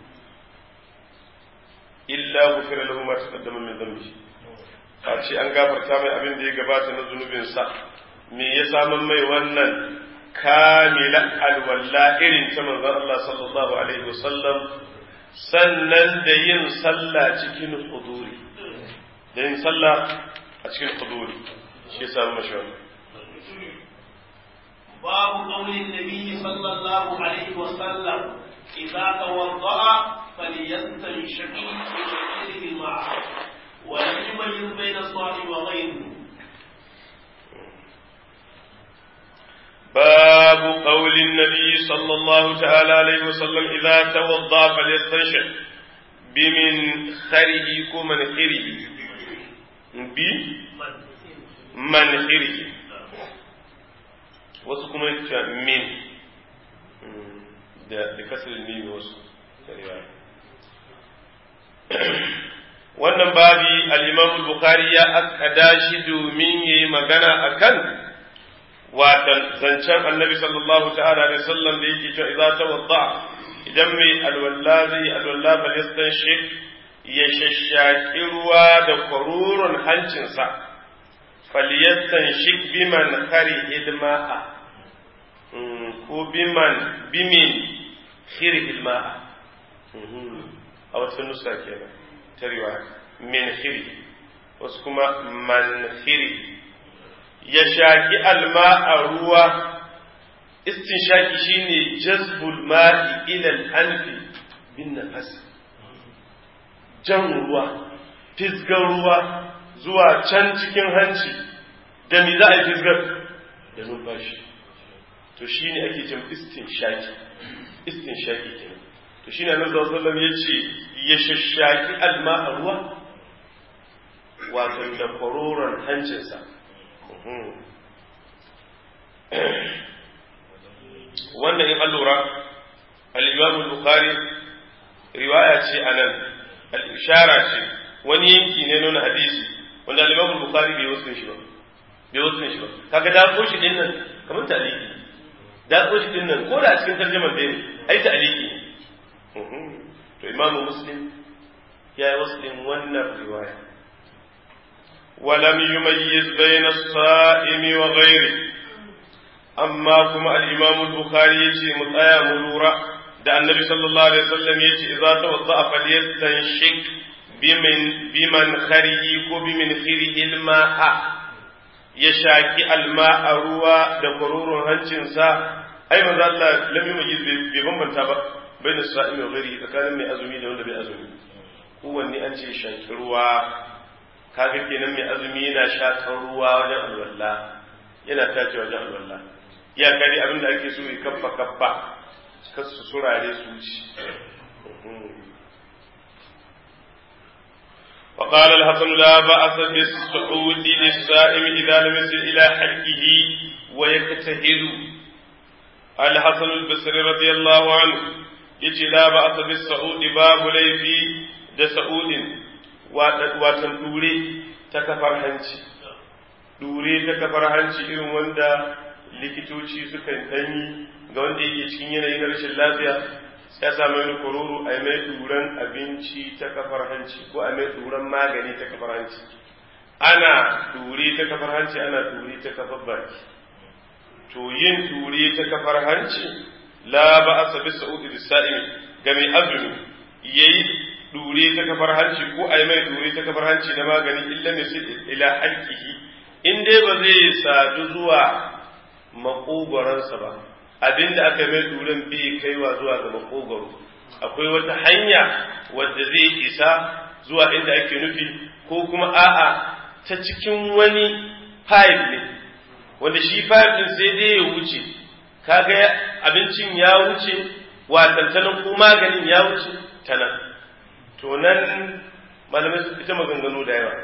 illa gufira lahu ma taqaddama min dhanbi face an gafarta mai abin da ya gabata na zunubin sa me ya saman mai wannan kamila alwalla irin ta manzon Allah sallallahu alaihi wasallam sannan da yin sallah cikin huduri da yin sallah a cikin huduri shi ya samu mashi wannan باب قول النبي صلى الله عليه وسلم إذا توضأ فليستنشق بغير الماء وليميز بين الصائم وغيره باب قول النبي صلى الله تعالى عليه وسلم إذا توضأ فليستنشق بمن خره كمن خره بمن خره wasu kuma ya min da kasar mimi wasu wannan babi al-imam bukhari ya akada shi domin yayi magana akan watan zancen annabi sallallahu ta'ala alaihi wasallam da yake cewa idza tawadda idan mai alwalla zai alwalla bal yastanshik ya shashaki ruwa da kwarurun hancinsa falyastanshik biman khari ilma'a ko biman bimin khiri ilma'a a wata nusa kenan ta riwaya min khiri wasu kuma man khiri ya shaki alma a ruwa istinshaki shine jazbul ma'i ila al-anfi bin nafas jan ruwa fisgar ruwa zuwa can cikin hanci da mi za a yi fisgar da numfashi to shine ake cin istinshaki istinshaki kenan to shine annabi sallallahu alaihi wasallam yace ya shashaki alma a ruwa wato da kwaroron hancinsa wannan in an lura al-imam al-bukhari riwaya ce anan al-ishara ce wani yanki ne nuna hadisi wanda al-imam al-bukhari bai wasu shi ba bai wasu shi ba kaga da ko shi din nan kamar taliki da ko shi din nan ko da a cikin tarjumar da ne ai taliki to imam muslim ya yi wasu din wannan riwaya ولم يميز بين الصائم وغيره amma kuma al-imam al-bukhari yace mu tsaya mu lura da annabi sallallahu alaihi wasallam yace idza tawadda falyastanshik bimin biman kharihi ko bimin khirihi al-ma'a ya shaki alma'a ruwa da kwarurun hancinsa ai manzo Allah lam yujiz bai bambanta ba bai da sa'imi wa gari tsakanin mai azumi da wanda bai azumi kowanne an ce shaki ruwa kaga kenan mai azumi yana shakar ruwa wajen alwala yana tace wajen alwala ya kari abin da ake so ya kaffa kaffa kar su surare su ci وقال الحسن لا بأس بالصعود للصائم إذا لم يصل إلى حقه ويجتهد الحسن البصري رضي الله عنه يجي لا بأس بالصعود باب ليفي da sa'udin watan dure ta kafar hanci dure ta kafar hanci irin wanda likitoci suka ɗanyi ga wanda yake cikin yanayi na rashin lafiya sai ya samu wani kororo a mai duran abinci ta kafar hanci ko a mai duran magani ta kafar hanci ana dure ta kafar hanci ana dure ta kafar baki to yin dure ta kafar hanci la ba a sabi sa'udi da sa'imi ga mai azumi yayi dure ta kafar hanci ko a mai dure ta kafar hanci na magani illa mai ila halkihi in dai ba zai sadu zuwa makogoransa ba abinda aka mai duren bai kaiwa zuwa ga makogoro akwai wata hanya wadda zai isa zuwa inda ake nufi ko kuma a'a ta cikin wani pipe ne wanda shi pipe din sai dai ya wuce kaga abincin ya wuce watantanan ko maganin ya wuce ta nan to nan malamai su fita maganganu da yawa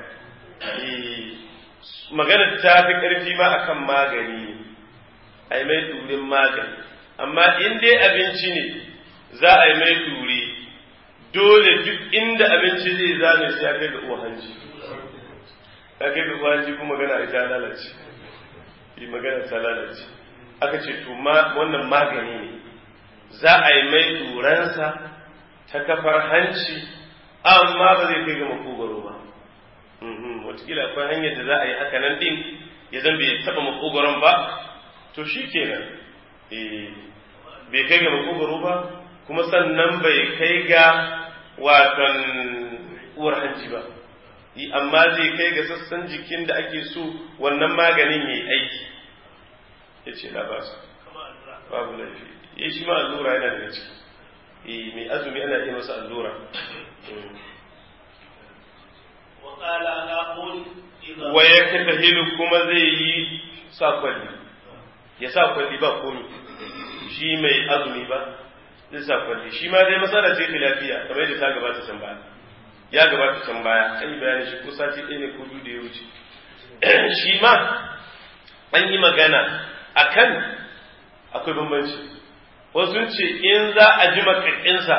magana ta fi ƙarfi ma akan magani a yi mai durin magani amma in dai abinci ne za a yi mai duri dole duk inda abinci zai zame sai ya kai ga uwa hanci ya kai ga uwa hanci kuma magana ita lalace yi magana ta lalace aka ce to wannan magani ne za a yi mai duransa ta kafar hanci amma ba zai kai ga makogaro ba watakila akwai hanyar da za a yi haka nan din ya zan bai taba makogaron ba to shi kenan bai kai ga makogaro ba kuma sannan bai kai ga watan uwar hanci ba amma zai kai ga sassan jikin da ake so wannan maganin ya yi aiki ya ce labasa babu laifi ya shi ma allura yana daga ciki mai azumi ana iya masa allura wa ya tahilu kuma zai yi sa kwalli ya sa kwalli ba komi shi mai azumi ba zai sa kwalli shi ma dai masala ce lafiya kamar yadda ta gabata can baya ya gabata can baya an yi bayani shi ko sati ɗaya ne ko biyu da ya wuce shi ma an yi magana akan akwai bambanci wasu ce in za a ji makakinsa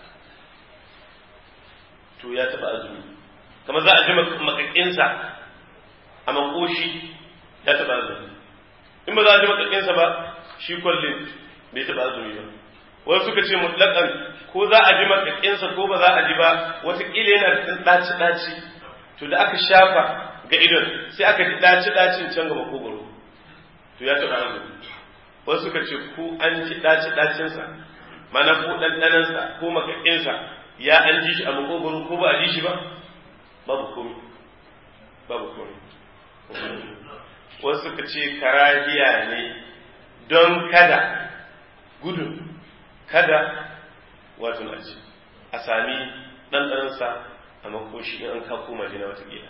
to ya taɓa azumi kamar za a ji makakinsa a makoshi ya taɓa azumi in ba za a ji makakinsa ba shi kwallin bai taɓa azumi ba wasu suka ce mutlaƙan ko za a ji makakinsa ko ba za a ji ba wataƙila yana da ɗaci ɗaci to da aka shafa ga idon sai aka ji ɗaci ɗacin can ga makogoro to ya taɓa azumi wasu suka ce ko an ji ɗaci ɗacinsa mana ko ɗanɗanansa ko makakinsa ya an ji shi a makogoro ko ba a ji shi ba babu komi babu komi wasu suka ce karahiya ne don kada gudun kada wato na ci a sami ɗanɗanansa a makoshi in an ka koma jina watakila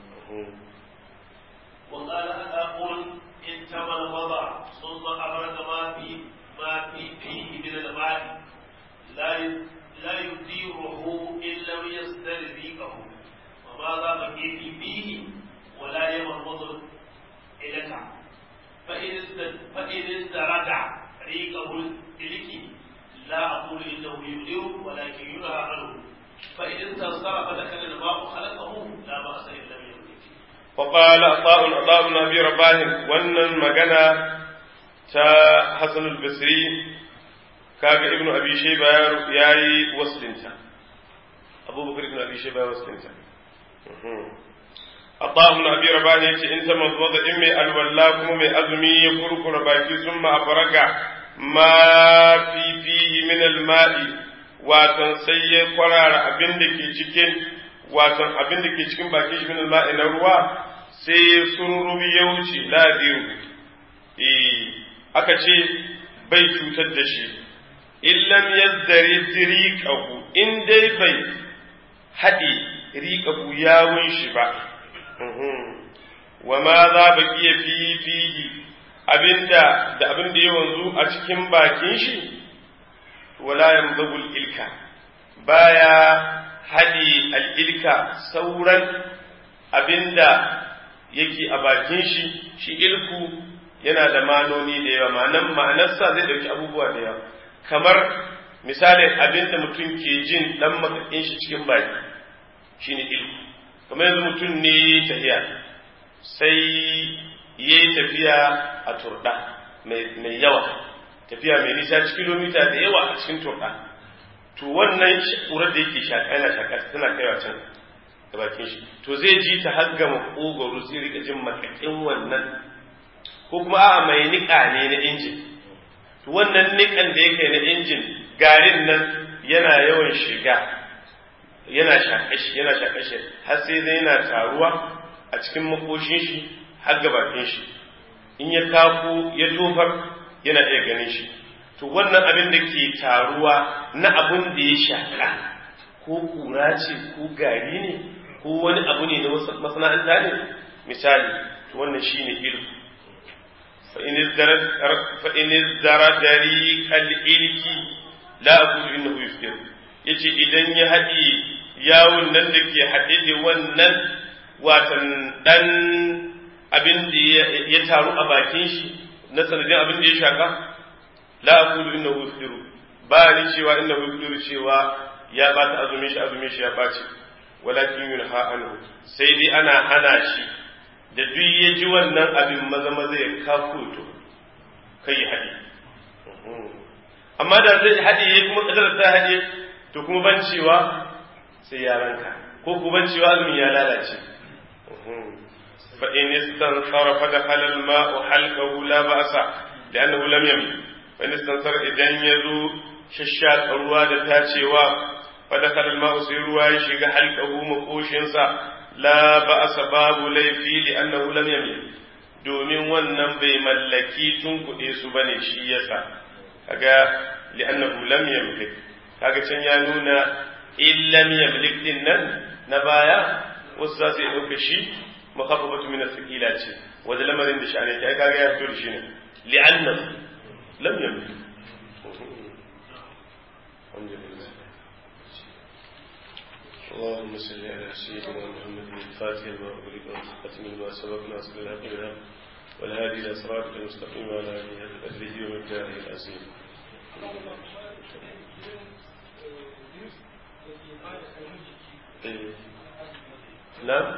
وقال أقول إن تم الوضع ثم أبرد ما في ما في فيه من الماء لا لا يديره إن لم يصدر ريقه وماذا بقي فيه ولا يمرض إليك فإن فإن ازدرد ريقه إليك لا أقول إنه يدير ولكن ينهى عنه فإن استنصر فدخل الماء خلقه لا بأس إن لم يدرك وقال عطاء عطاء بن ابي رباح wannan magana ta Hassan al-Basri kaga Ibn Abi Shayba yayi waslinta Abu Bakar ibn Abi Shayba waslinta Allahu na abi rabani yace in ta manzo da in mai alwalla kuma mai azumi ya kurkura baki sun ma afaraga ma fi fihi min alma'i watan sai ya kwarara abin da ke cikin watan abin da ke cikin bakin shi min alma'i na ruwa sai ya sururu ya wuce la eh aka ce bai cutar da shi illam yazdari riqahu in dai bai haɗe riqahu yawun shi ba wa ma za baqiya fi fihi abinda da abin da ya wanzu a cikin bakin shi wala yamzabul ilka baya haɗe al'ilka sauran abinda yake a bakin shi shi ilku yana da manoni da yawa ma'anan ma'anarsa zai ɗauki abubuwa da yawa kamar misalin abinda mutum ke jin ɗan makaɗin shi cikin baki shine ilku kamar yanzu mutum ne tafiya sai ya yi tafiya a turɗa mai yawa tafiya mai nisa ci kilomita da yawa a cikin turɗa to wannan ƙurar da yake shaƙa yana shaƙa tana kaiwa can da bakin shi to zai ji ta har gama ƙogoro sai rika jin makakin wannan ko kuma a'a mai niƙa ne na injin to wannan niƙan da yake na injin garin nan yana yawan shiga yana shaƙashi yana shaƙashi har sai zai yana taruwa a cikin makoshin shi har ga bakin shi in ya tako ya tofar yana iya ganin shi to wannan abin da ke taruwa na abin da ya shaƙa ko kura ce ko gari ne ko wani abu ne na masana'anta ne misali to wannan shine ilm فإن ازدرى دريق الإلك لا أقول إنه يفطر yace idan ya haɗe yawon nan da ke haɗe da wannan watan ɗan abin da ya taru a bakin shi na sanadin abin da ya shaka la aqulu innahu yuftiru ba ni cewa innahu yuftiru cewa ya bata azumin shi azumin shi ya bace walakin yunha anhu sai dai ana hana shi da duk ya ji wannan abin maza maza ya kafuto kai ya haɗe amma da zai haɗe ya kuma kadar ta haɗe to kuma ban cewa sai ya ranka ko kuma ban cewa azumin ya lalace fa in istansara fa dakhala al-ma'u halqahu la ba'sa li'annahu lam yamli fa in istansara idan yazo shashshaka ruwa da tacewa fa dakhala al-ma'u sai ruwa ya shiga halqahu makoshinsa la ba'sa babu laifi li'annahu lam yamli domin wannan bai mallaki tun kuɗe su bane shi yasa kaga li'annahu lam yamlik kaga can ya nuna in lam yamlik din nan na baya wasu za su yi ɗauka shi makaffafatu min as-sakila ce wanda lamarin da sha'ani ta kaga ya fito da shi ne li'annahu lam yamlik اللهم صل على سيدنا محمد الفاتح لما أغلق والخاتم لما سبق ناصر الحق بالحق والهادي إلى صراطك المستقيم وعلى آله قدره ومقداره العظيم نعم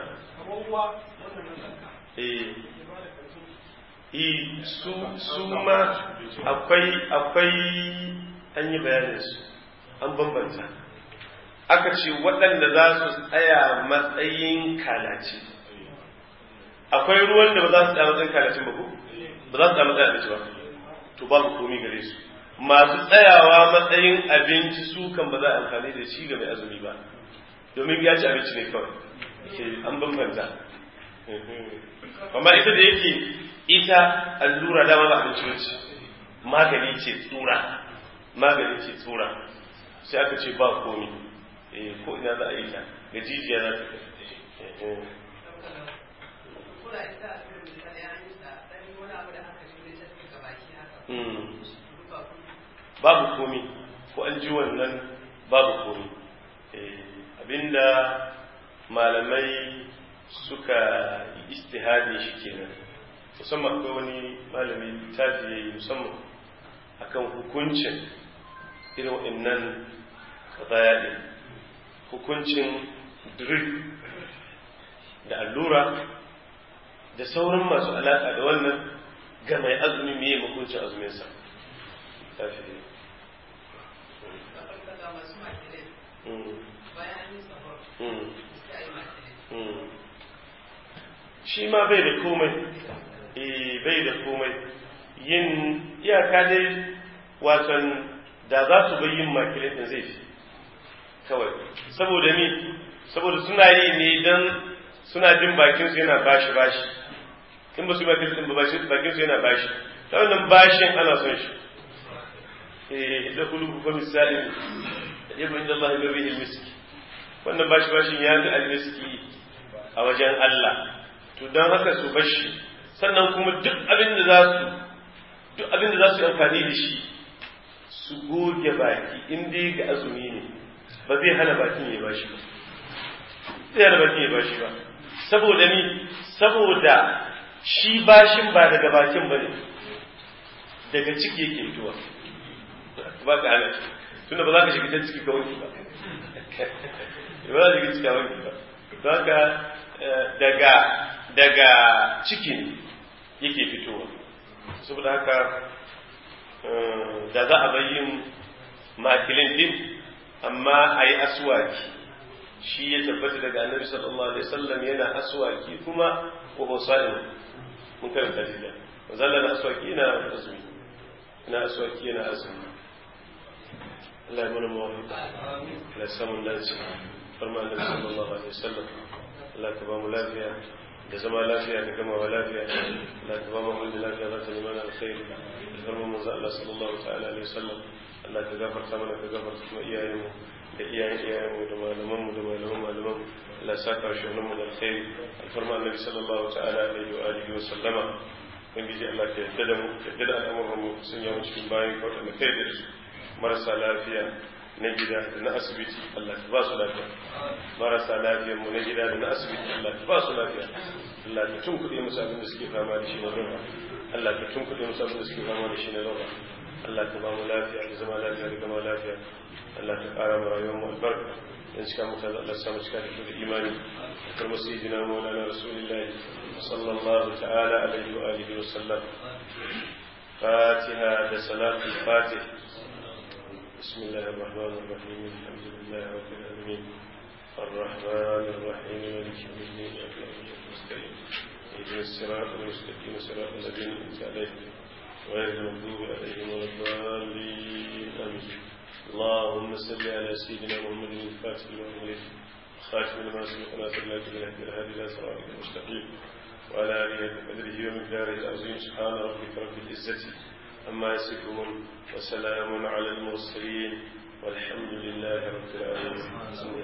eh su su ma akwai akwai an yi bayanin su an bambanta aka ce waɗanda za su tsaya matsayin kalaci akwai ruwan da ba za su tsaya matsayin kalacin ba ko ba za su tsaya matsayin abinci ba to babu komi gare su masu tsayawa matsayin abinci su kan ba za a amfani da shi ga mai azumi ba domin ya ci abinci ne kawai an bambanta amma ita da yake ita allura dama ba abinci ba magani ce tsura magani ce tsura sai aka ce ba komi ko ina za a yi ta ga jijiya za ta babu komi ko an ji wannan babu komi abinda malamai suka yi istihadi shi kenan musamman akwai wani malami tafi ya yi musamman akan hukuncin irin waɗannan kazaya ɗin hukuncin drip da allura da sauran masu alaƙa da wannan ga mai azumi mai hukuncin azuminsa tafi ne shi ma bai da komai eh bai da komai yin iyaka dai watan da za su bai yin makilin din zai fi kawai saboda ni saboda suna yi ne don suna jin bakinsu yana bashi bashi in ba su bakin din ba bakinsu yana bashi ta wannan bashin ana son shi eh da kulu fa misali yabu inda Allah bi rihil miski wannan bashi bashin ya fi almiski a wajen Allah to don haka su bashi sannan kuma duk abin da za su duk abin da za su yi amfani da shi su goge baki in dai ga azumi ne ba zai hana bakin ya bashi ba zai hana bakin ya bashi ba saboda ni saboda shi bashin ba daga bakin ba ne daga ciki yake fitowa ba ka hana tunda ba za ka shiga can ciki ka wanki ba ba za ka shiga ciki ka wanki ba za ka daga daga cikin yake fitowa saboda haka da za a bayyin makilin din amma a yi aswaki shi ya tabbata daga annabi sallallahu alaihi wasallam yana aswaki kuma wa husa'in mun karanta shi da zalla na aswaki yana azumi ina aswaki yana azumi Allah ya mana mawafika Allah ya samu dace farma annabi sallallahu alaihi wasallam Allah ka ba mu lafiya da zama lafiya da gamawa lafiya Allah ka ba mu kullu lafiya za ta nemi mana alkhairi da farma manzo Allah sallallahu ta'ala alaihi wasallam Allah ka gafarta mana ka gafarta kuma iyayenmu da iyayen iyayenmu da malamanmu da malaman malaman Allah sa ka shi mu da alkhairi alfarma annabi sallallahu ta'ala alaihi wa alihi wa sallama ubangiji Allah ka yarda da mu yarda da al'amuran mu sun yawo cikin bayan ka wadanda kai da su marasa lafiya na gida da na asibiti Allah ka ba su lafiya marasa lafiyar mu na gida da na asibiti Allah ka ba su lafiya Allah ka tunkuɗe musu abin da suke fama da shi na roba Allah ka tunkuɗe musu abin da suke fama da shi na roba Allah ka ba mu lafiya da zama lafiya da gama lafiya Allah ka ƙara mu rayuwar mu albarka dan cika mu kaza Allah samu cika da imani kar mu sai jina mu lana rasulullahi sallallahu ta'ala alaihi wa alihi wa sallam فاتحة بصلاة الفاتح بسم الله الرحمن الرحيم الحمد لله رب العالمين الرحمن الرحيم مالك يوم الدين إياك نعبد ونستعين اهدنا الصراط المستقيم صراط الذين أنعمت عليهم غير المغضوب عليهم ولا الضالين آمين اللهم صل على سيدنا محمد الفاتح لما أغلق خاتم لما سبق ناصر الله بالهدي الهادي إلى صراطك المستقيم وعلى آله بقدره ومقداره العظيم سبحان ربك رب العزة عما يصفون وسلام على المرسلين والحمد لله رب العالمين